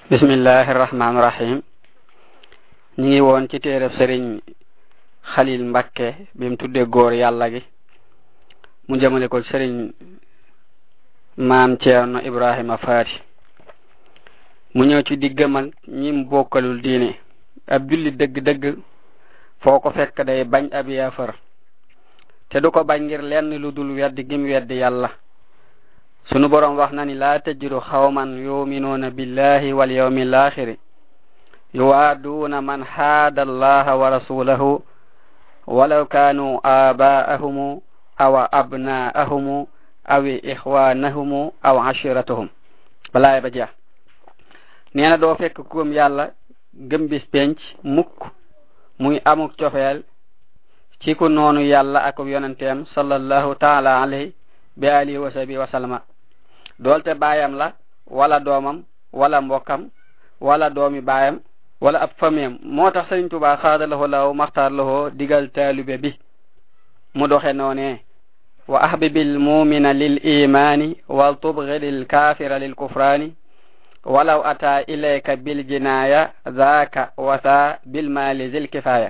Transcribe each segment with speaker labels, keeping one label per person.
Speaker 1: bismillahi rahmaani rahim ñi ngi woon ci téereb sëriñ xalil mbakke bi mu tudde góor yàlla gi mu jëmale ko sëriñ maam ceerno ibrahima faati mu ñëw ci diggam ak ñi mu bokkalul diine ab julli dëgg-dëgg foo ko fekk day bañ ab yaafar te du ko bañ ngir lenn lu dul weddi gim weddi yàlla sunu borom wax na ni laa tajidu xawman yuminuuna billahi wal yawmi alaxiri yuwaaduuna man haada allaha wa rasulahu walaw kaanu aabaa'ahumu aw abna'ahumu aw ixwaanahumu aw ashiratahum balaay ba jeex nee na doo fekk ku gëm yàlla gëm bis penc mukk muy amuk cofeel ci ku noonu yàlla ak yonenteem sallallahu taala alayhi bi alihi wa sahbihi wa sallama doolte baayam la wala doomam wala mbokkam wala doomi baayam wala ab famiyam moo tax Sëriñ Tuubaa xaada lahu law maxtaar lahu digal taalube bi mu doxe noone wa ahbibil mumina lil imani wal tubghidil kafira lil kufrani walaw ata ilayka bil jinaya zaaka wasa bil mali zil kifaya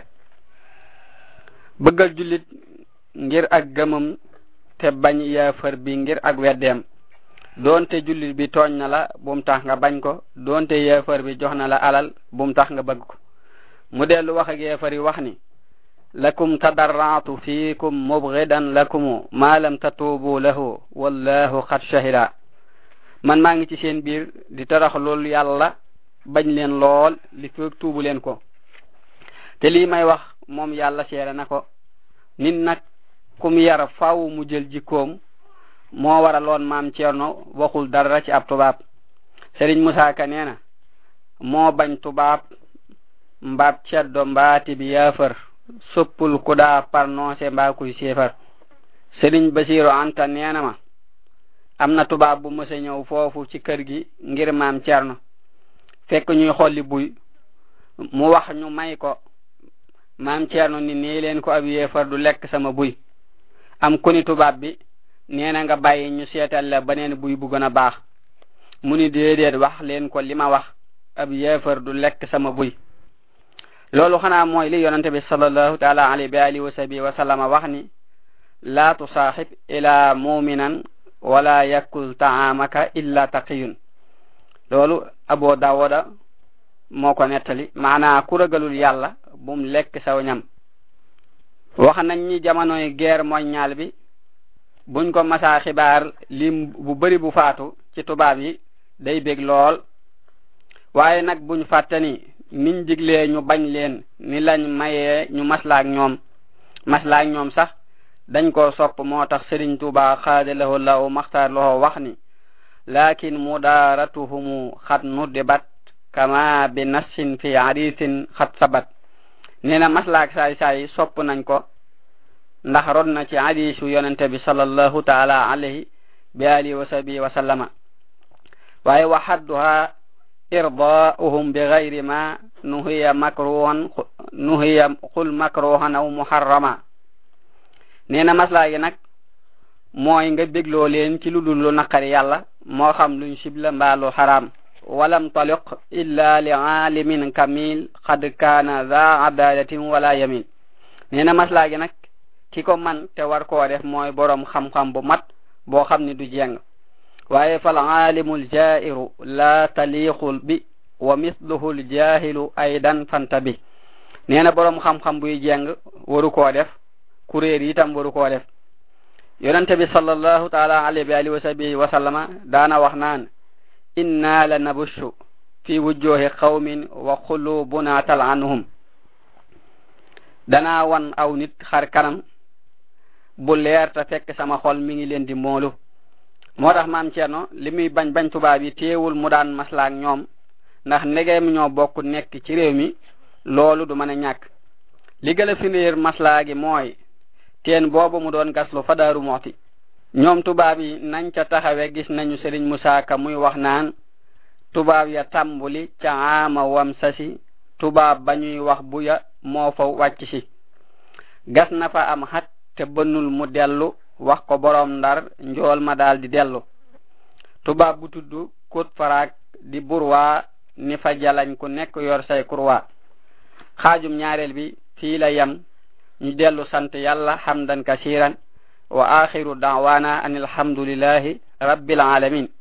Speaker 1: bëggal jullit ngir ak gëmam te bañ yaafar bi ngir ak weddeem doonte jullit bi tooñ na la bum tax nga bañ ko doonte yeefar bi jox na la alal bum tax nga bëgg ko mu dellu wax ak yeefar yi wax ni lakum tadarratu fiikum mubghidan lakumu ma lam tatuubu lahu wallahu qad shahida man maa ngi ci seen biir di tarax loolu yàlla bañ leen lool li feeg tuubu leen ko te lii may wax moom yàlla seere na ko nit nag kum yar faw mu jël jikkoom moo waraloon maam Cerno waxul dara ci ab tubaab Serigne Musaa Ka nee na moo bañ tubaab mbaab ceddo mbaati bi yaafar soppul ku daa parnoncé mbaa kuy séefar Serigne Basiru Anta nee na ma am na tubaab bu mësa ñëw foofu ci kër gi ngir maam Cerno fekk ñuy xolli buy mu wax ñu may ko maam Cerno ni nii leen ko ab yéefar du lekk sama buy am ku ni tubaab bi nee na nga bàyyi ñu seetal la beneen buy bu gën a baax mu ni déedéet wax leen ko li ma wax ab yeefar du lekk sama buy loolu xanaa mooy li yonente bi sallallahu taala alayhi wa alihi wa sahbihi wa sallama wax ni laa tusaaxib ila muminan wala yakul taamaka illa taqiyun loolu abo dawoda moo ko nettali maanaa ku ragalul yàlla bum lekk saw ñam wax nañ ñi jamonoy guerre mondiale bi buñ ko masaa xibaar lim bu bari bu faatu ci tubaab yi day bég lool waaye nag buñ fàtte ni niñ diglee ñu bañ leen ni lañ mayee ñu maslaak ñoom maslaak ñoom sax dañ ko sopp moo tax Sëriñ Tuubaa xaade lahu law maxtaar lahu wax ni lakin mudaaratuhumu xat nuddibat kama bi nassin fi hadisin xat sabat nee na maslaak saay saay sopp nañ ko ndax rod na ci hadisu yonente bi sallallahu taala alayhi bi alihi wa sahbihi wa sallama waaye wa hadduha irdaa'uhum bi gayri ma nuhiya makruhan nuhiya qul makruhan aw muharrama nee na maslaa gi nag mooy nga bégloo leen ci lu dul lu naqari yàlla moo xam luñ sibla mbaa lu xaraam walam taliq illa li aalimin kamil qad kaana za adalatin wala yamin nee na maslaa gi nag ki ko man te war koo def mooy boroom xam-xam bu mat boo xam ni du jeng waaye fal aalimul jairu la taliqul bi wa misluhu l jahilu aydan fanta bi nee na boroom xam-xam buy jeng waru koo def kuréer itam waru koo def yonente bi sallallahu taala alayhi wa alihi wa sahbihi wa sallama daana wax naan inna la nabushu fi wujjohi qawmin wa qulubuna tal anhum danaa wan aw nit xar kanam bu leer te fekk sama xol mi ngi leen di moolu moo tax maam Cerno li muy bañ bañ tubaab yi teewul mu daan maslaak ñoom ndax ndegeem ñoo bokk nekk ci réew mi loolu du mën a ñàkk li gën a finir maslaa gi mooy teen boobu mu doon gaslu fa Daaru Muxti ñoom tubaab yi nañ ca taxawe gis nañu Sëriñ Musaa Ka muy wax naan tubaab ya tàmbuli ca ama wam sasi tubaab ba ñuy wax bu ya moo fa wàcc si gas na fa am xat te bënnul mu dellu wax ko boroom ndar njool ma daal di dellu tubaab bu tudd kut faraak di burwaa ni fa jalañ ku nekk yor say kurwa xaajum ñaareel bi fii la yem ñu dellu sant yàlla hamdan kasiran wa akhiru da'wana an alhamdulillahi rabbil alamin